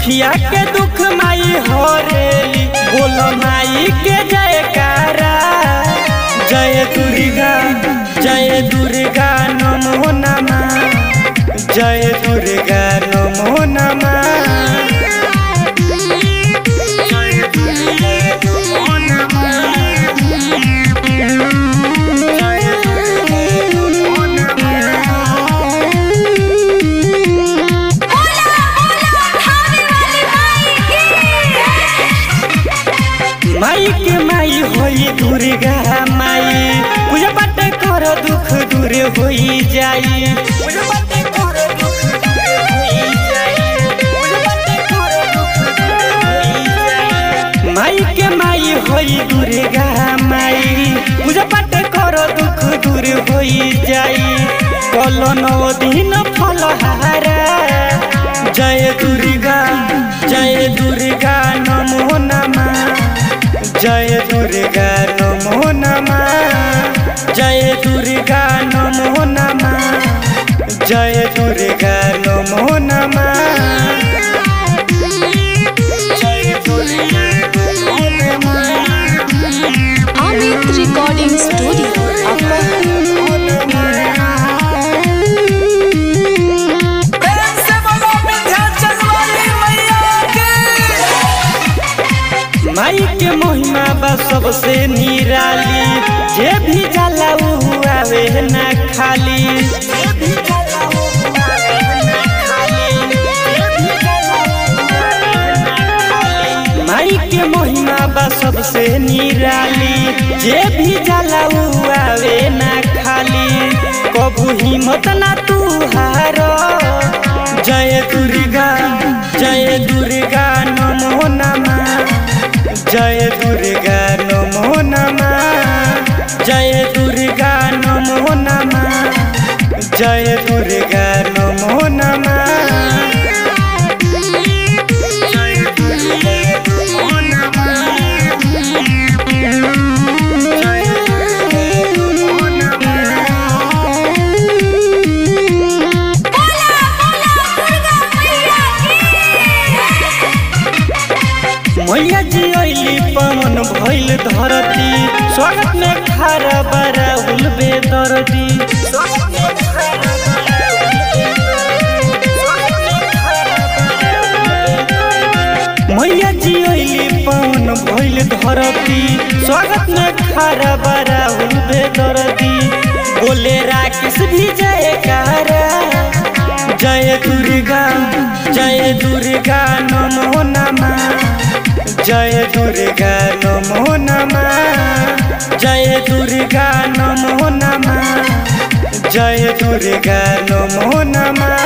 दुखिया के दुख माई हरेली बोलो माई के जयकारा जय दुर्गा जय दुर्गा नमो नमः जय दुर्गा नमो नमः जय दुर्गा नमो नमः जय दुर्गा नमो माई के माई होई दुर्गा माई पूजा पाठ कर दुख दूर होई जाई पूजा पाठ कर दुख दूर होई जाई पूजा पाठ कर दुख दूर होई जाई माई के माई होई दुर्गा माई पूजा पाठ कर दुख दूर होई जाई कल नौ दिन फलहारा जय दुर्गा जय दुर्गा नमो नमः जय दुर्गा नमो नमः जय दुर्गा नमो नमः जय दुर्गा नमो नमः जय दुर्गा नमो नमः अमित रिकॉर्डिंग स्टूडियो प्रेम से बोलो विंध्याचल वाली मैया की माई के महिमा बा सबसे निराली जे भी जाला उ आवे ना खाली जे भी जाला उ आवे ना खाली जे भी जाला उ आवे ना खाली माई के महिमा बा सबसे निराली जे भी जाला उ आवे ना खाली कबू हिम्मत ना तू हारो जय दुर्गा जय दुर्गा नमो नमः जय दुर्गा नमो नमः जय दुर्गा नमो नमः जय दुर्गा नमो नमः जय दुर्गा नमो नमः जय दुर्गा नमो मैया जी अली पवन भइल धरती स्वागत में खारा बरा उलबे दर्दी मैया जी अली पवन भइल धरती स्वागत में खारा बरा उलबे दर्दी बोले राकेश भी जयकारा जय दुर्गा जय दुर्गा नमो नमः जय दुर्गा नमो नमः जय दुर्गा नमो नमः जय दुर्गा नमो नमः